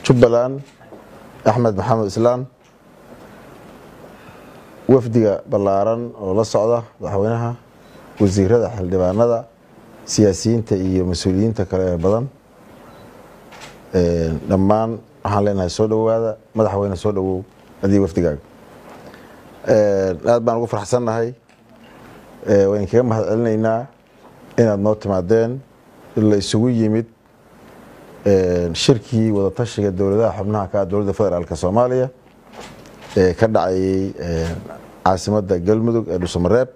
jubbaland axmed maxamed islaan wafdiga ballaaran oo la socda madaxweynaha wasiirada xildhibaanada siyaasiyiinta iyo mas-uuliyiinta kale ee badan dhammaan waxaan leenahay soo dhowaada madaxweyne soo dhowow adiga wafdigaaga aad baan ugu farxsannahay waan kaga mahad celinaynaa inaad noo timaadeen la isugu yimid shirkii wadatashiga dowladaha xubnaha ka ah dowladda federaalk soomaaliya ee ka dhacayay caasimadda galmudug ee dhuusamareeb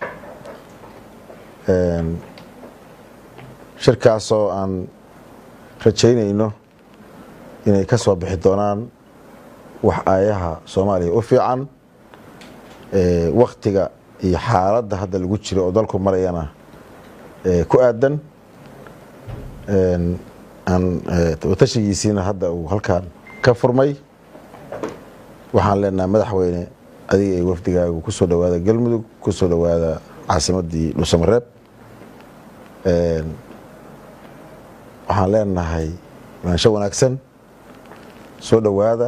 shirkaasoo aan rajaynayno inay ka soo bixi doonaan wax aayaha soomaaliya u fiican waktiga iyo xaaladda hadda lagu jiro oo dalku marayana ku aadan watashigiisiina hadda uu halkan ka furmay waxaan leenahay madaxweyne adiga iyo wafdigaagu ku soo dhowaada galmudug ku soo dhowaada caasimaddii dhuusamareeb waxaan leenahay maansho wanaagsan soo dhowaada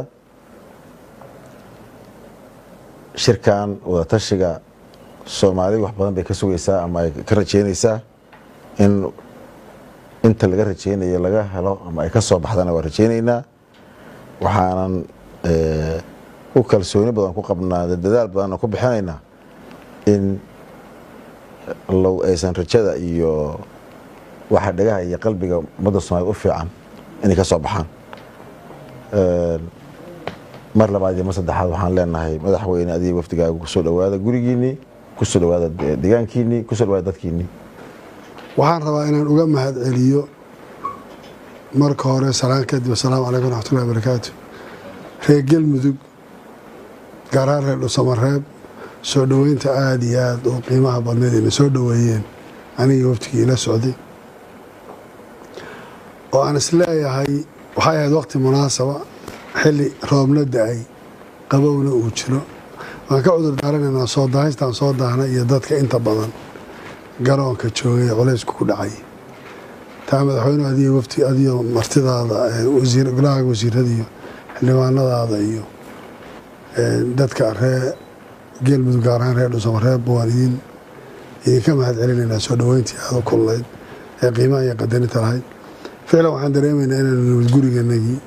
shirkan wadatashiga soomaali wax badan bay ka sugaysaa ama ay ka rajeynaysaa in inta laga rajeynayo laga helo ama ay ka soo baxdana waa rajeynaynaa waxaanan u kalsooni badan ku qabnaa dadaal badanna ku bixinaynaa in low aysan rajada iyo waxa dhagaha iyo qalbiga ummadda soomaaliyed u fiican inay ka soo baxaan mar labaad iyo mar saddexaad waxaan leenahay madaxweyne adiga wafdigaaga kusoo dhowaada gurigiinii kusoo dhowaada deegaankiinii kusoo dhowaada dadkiinii waxaan rabaa inaan uga mahad celiyo marka hore salaan kadib asalaamu calaykum raxmatullahi barakaatu reer galmudug gaaraan reer dhusamareeb soo dhoweynta aada iyo aada oo qiimaha badneed ina soo dhoweeyeen aniga waftigii ila socday oo aan isleeyahay waxay ahayd waqti munaasaba xilli roobna da-ay qabowna uu jiro waan ka cudur daaranaynaa soo daahaystaan soo daahna iyo dadka inta badan garoonka joogay culaysku ku dhacay taa madaxweynuhu adiyo wafti adiyo martidaada wasiir golaha wasiirada iyo xildhibaanadaada iyo dadka ree geelmudug gaar ahaan reer dhuusamareeb waan idin idinka mahad celinaynaa soo dhoweyntii aada u kulnayd ee qiimaha iyo qadarinta lahayd ficlan waxaan dareemaynaa inaanu nimid guriganagii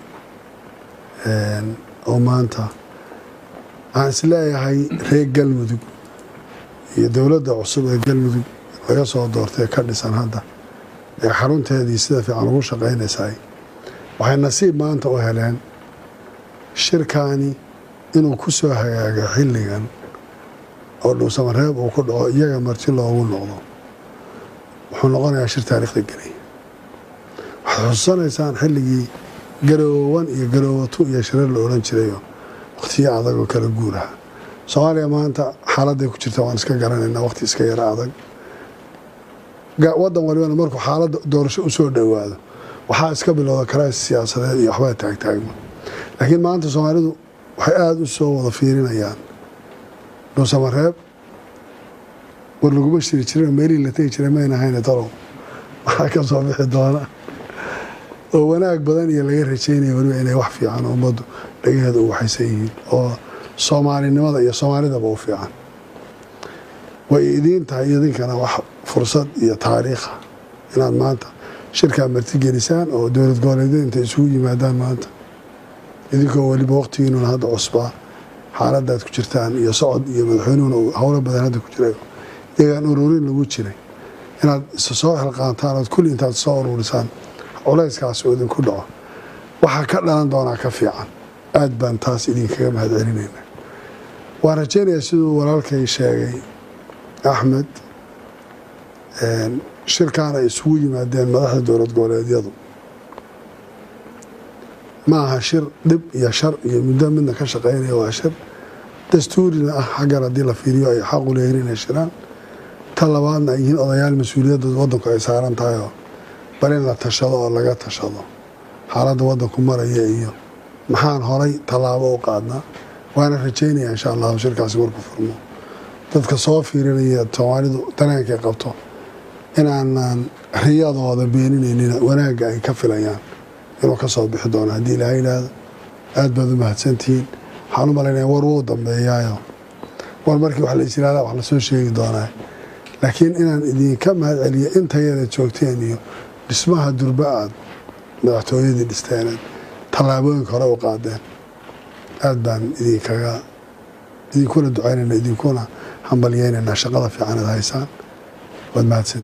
oo maanta aan isleeyahay reer galmudug iyo dowladda cusub ee galmudug laga soo doortay ka dhisan hadda ee xarunteedii sida fiican ugu shaqaynaysaay waxay nasiib maanta u heleen shirkaani inuu ku soo hagaago xilligan oo dhuusamareeb uu ku dhaco iyaga marti loogu noqdo wuxuu noqonayaa shir taariikhda gelay waxaad xususanaysaan xilligii garoowan iyo garoowatu iyo shirar la odhan jirayo wakhtiyo adag oo kala guuraha soomaaliya maanta xaaladday ku jirta waan iska garanaynaa wakhti iska yaro adag wadan walibana markuu xaaladda doorasho u soo dhowaado waxaa iska bilowda karaas siyaasadeed iyo waxbaa taagtaagma laakiin maanta soomaalidu waxay aada u soo wada fiirinayaan dhuusamareeb war laguma shiri jirin meelihii la tegi jiray mayna hayne talow waxaa ka soo bixi doona oo wanaag badan iyo laga rajeynaya weliba inay wax fiican ummaddu dhagaheeda u waxaysan yihiin oo soomaalinimada iyo soomaalidaba u fiican way idiin tahay idinkana wax fursad iyo taariikha inaad maanta shirkaa martigelisaan oo dowlad goboleedyada intay isugu yimaadaan maanta idinkoo weliba waqtigiinuna hadda cusbaa xaaladaad ku jirtaan iyo socod iyo madaxweynuhuna howlo badan hadda ku jiray iyagaan ururin lagu jiray inaad isa soo xilqaantaan ood kulli intaad soo ururisaan culayskaas oo idinku dhaco waxaa ka dhalan doonaa ka fiican aad baan taas idinkaga mahad celinayna waan rajeynayaa siduu walaalkay sheegay axmed shirkaan ay isugu yimaadeen madaxda dowlad goboleedyadu ma aha shir dhib iyo shar iyo muddo midna ka shaqeynaya waa shir dastuurina ah xaggan haddii la fiiriyo ay xaqu leeyihin inay shiraan ta labaadna ay yihiin odayaal mas-uuliyadda wadanku ay saaran tahay oo bal in la tashado oo laga tashado xaaladda wadanku maraya iyo maxaan horay tallaabo u qaadnaa waana rajeynaya insha allahu shirkaasi markuu furmo dadka soo fiirinaya soomaalidu dareenkay qabto inaanan riyadooda beeninaynina wanaagga ay ka filayaan inuu ka soo bixi doono haddii ilaaha yidhaahdo aad baad u mahadsantihiin waxaan u malaynaya war wuu dambeeyaayo war markii wax la is yihahda wax lasoo sheegi doonaa laakiin inaan idinka mahad celiyo intayada joogteen iyo dhismaha durba aad madaxtooyadii dhisteened tallaabooyinka hore u qaadeen aad baan idinkaga idinkuna ducaynayna idinkuna hambalyeynaynaa shaqada fiican ad haysaan waad mahadsan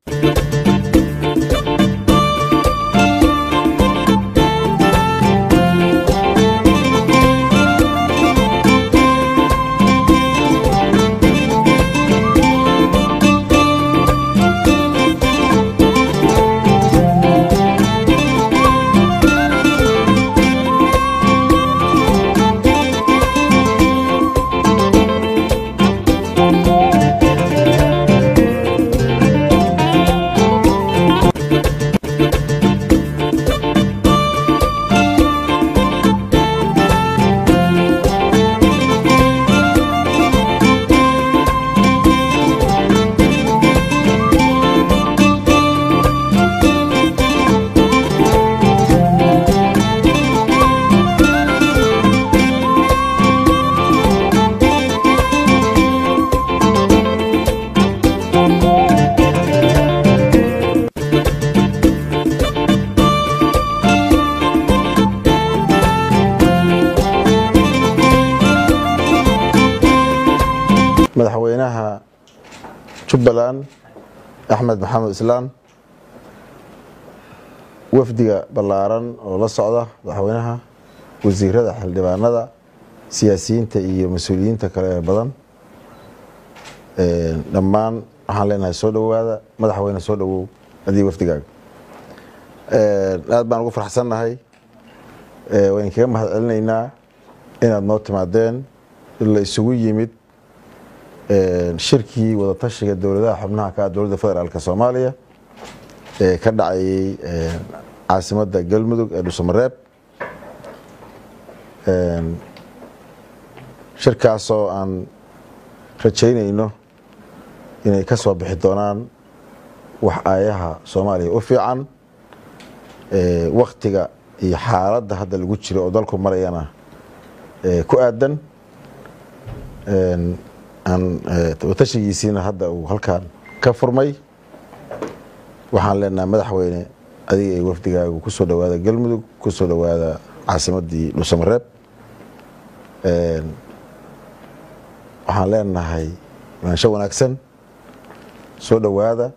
madaxweynaha jubbaland axmed maxamed islaan wafdiga ballaaran oo la socda madaxweynaha wasiirada xildhibaanada siyaasiyiinta iyo mas-uuliyiinta kale ee badan dhammaan waxaan leenahay soo dhowaada madaxweyne soo dhowow adii wafdigaaga aad baan ugu farxsannahay waan kaga mahad celinaynaa inaad noo timaadeen la isugu yimid shirkii wadatashiga dowladaha xubnaha ka ah dowladda federaalk soomaaliya ee ka dhacayay caasimadda galmudug ee dhuusamareeb shirkaasoo aan rajaynayno inay ka soo bixi doonaan wax aayaha soomaaliya u fiican waktiga iyo xaaladda hadda lagu jiro oo dalku marayana ku aadan watashigiisiina hadda uu halkan ka furmay waxaan leenahay madaxweyne adiga iyo wafdigaagu kusoo dhowaada galmudug kusoo dhowaada caasimadii dhuusamareeb waxaan leenahay maansho wanaagsan soo dhowaada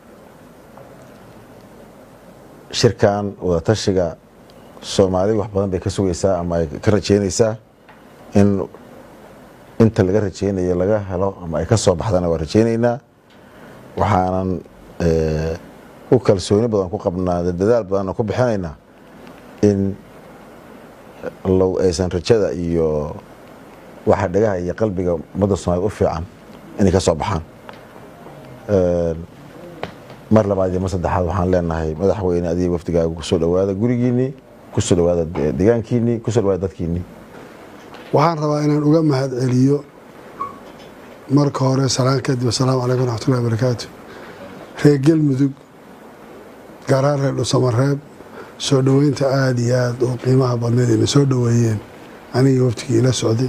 shirkan wadatashiga soomaali wax badan bay ka sugaysaa ama ay ka rajeynaysaa in inta laga rajeynayo laga helo ama ay ka soo baxdana waa rajeynaynaa waxaanan u kalsooni badan ku qabnaa dadaal badanna ku bixinaynaa in low aysan rajada iyo waxa dhagaha iyo qalbiga ummadda soomaaliyed u fiican inay ka soo baxaan mar labaad iyo mar saddexaad waxaan leenahay madaxweyne adiga wafdigaaga kusoo dhowaada gurigiinii kusoo dhowaada deegaankiinii kusoo dhowaada dadkiinii waxaan rabaa inaan uga mahad celiyo marka hore salaan kadib asalaamu calaykum raxmatullahi barakaatu reer galmudug gaaraan reer dhusamareeb soo dhoweynta aada iyo aada oo qiimaha badneed ayna soo dhoweeyeen anigii waftigii ila socday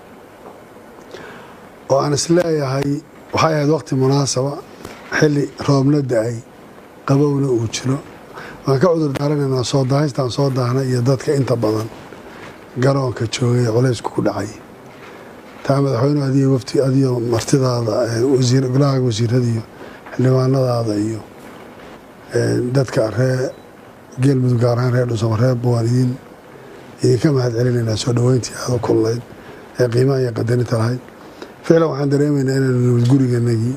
oo aan isleeyahay waxay ahayd waqti munaasaba xilli roobna da-ay qabowna uu jiro waan ka cudur daaranaynaa soo daahaystaan soo daahna iyo dadka inta badan garoonka joogay ee culaysku ku dhacay taa madaxweyne adiyo wafti adiyo martidaada wasiir golaha wasiirada iyo xildhibaanadaada iyo dadka ree geelmudug gaar ahaan reer dhusamareeb waan idin idinka mahad celinaynaa soo dhoweyntii aada u kulnayd ee qiimaha iyo qadarinta lahayd ficlan waxaan dareemaynaa inaan nimid guriganagii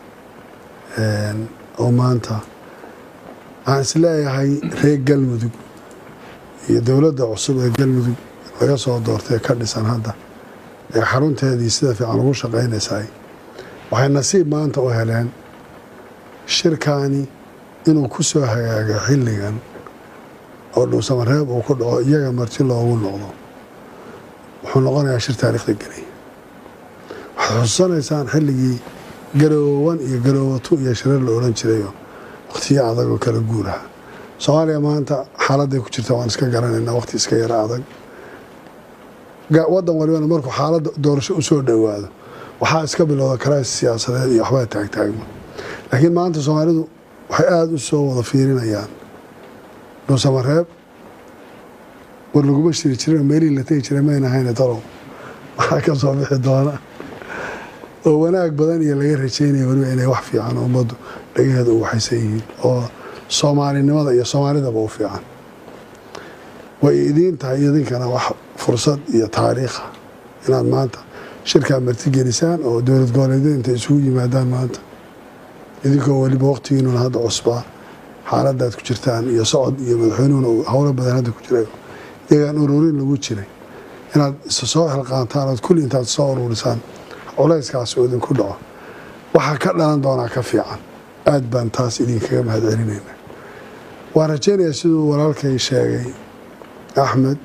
oo maanta waxaan isleeyahay reer galmudug iyo dowladda cusub ee galmudug laga soo doortay ka dhisan hadda ee xarunteedii sida fiican ugu shaqaynaysaay waxay nasiib maanta u heleen shirkaani inuu ku soo hagaago xilligan oo dhuusamareeb uu ku dhaco iyaga marti loogu noqdo wuxuu noqonayaa shir taariikhda geliya waxaad xususanaysaan xilligii garoowan iyo garoowatu iyo shirar la odhan jirayo wakhtiyo adagoo kala guuraha soomaaliya maanta xaaladday ku jirta waan iska garanaynaa waqti iska yara adag wadan walibana markuu xaaladda doorasho usoo dhowaado waxaa iska bilowda karaas siyaasadeed iyo waxbaa taagtaagma laakiin maanta soomaalidu waxay aada u soo wada fiirinayaan dhuusamareeb war laguma shiri jirin meelihii la tegi jiray mayna hayne talow waxaa ka soo bixi doona oo wanaag badan iyo laga rajeynaya weliba inay wax fiican ummaddu dhagaheeda u waxaysan yihiin oo soomaalinimada iyo soomaalidaba u fiican way idiin tahay idinkana wax fursad iyo taariikha inaad maanta shirkaa martigelisaan oo dowlad goboleedyada intay isugu yimaadaan maanta idinkoo weliba waqtigiinuna hadda cusbaa xaaladaad ku jirtaan iyo socod iyo madaxweynuhuna howlo badan hadda ku jiray iyagaan ururin lagu jiray inaad isa soo xilqaantaan ood kulli intaad soo ururisaan culayskaas oo idinku dhaco waxaa ka dhalan doonaa ka fiican aad baan taas idinkaga mahad celinayna waan rajeynayaa siduu walaalkay sheegay axmed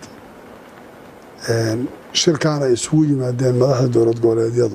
shirkaan ay isugu yimaadeen madaxda dowlad goboleedyadu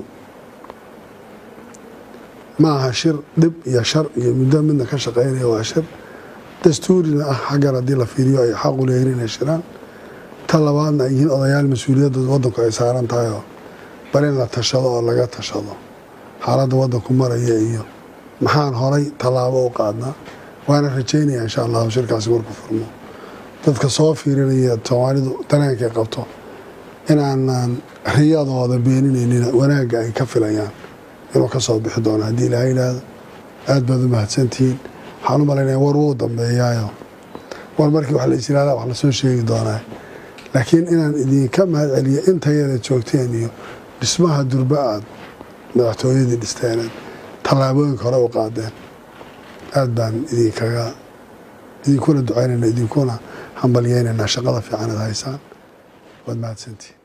ma aha shir dhib iyo shar iyo muddo midna ka shaqeynaya waa shir dastuurina ah xaggan haddii la fiiriyo ay xaqu leeyihin inay shiraan ta labaadna ay yihiin odayaal mas-uuliyadda wadanku ay saaran tahay oo bal in la tashado oo laga tashado xaaladda wadanku maraya iyo maxaan horay tallaabo u qaadnaa waana rajeynaya insha allahu shirkaasi markuu furmo dadka soo fiirinaya soomaalidu dareenkay qabto inaanan riyadooda beeninaynin wanaagga ay ka filayaan inuu ka soo bixi doono haddii ilaha yidhaahdo aad baad u mahadsantihiin waxaan u malaynaya war wuu dambeeyaayo war markii wax la is yihahda wax lasoo sheegi doonaa laakiin inaan idinka mahad celiyo intayada joogteen iyo dhismaha durba aad madaxtooyadii dhisteeneed tallaabooyinka hore u qaadeen aad baan idinkaga idinkuna ducaynayna idinkuna hambalyeynayna shaqada fiican ad haysaan waad mahadsantihiin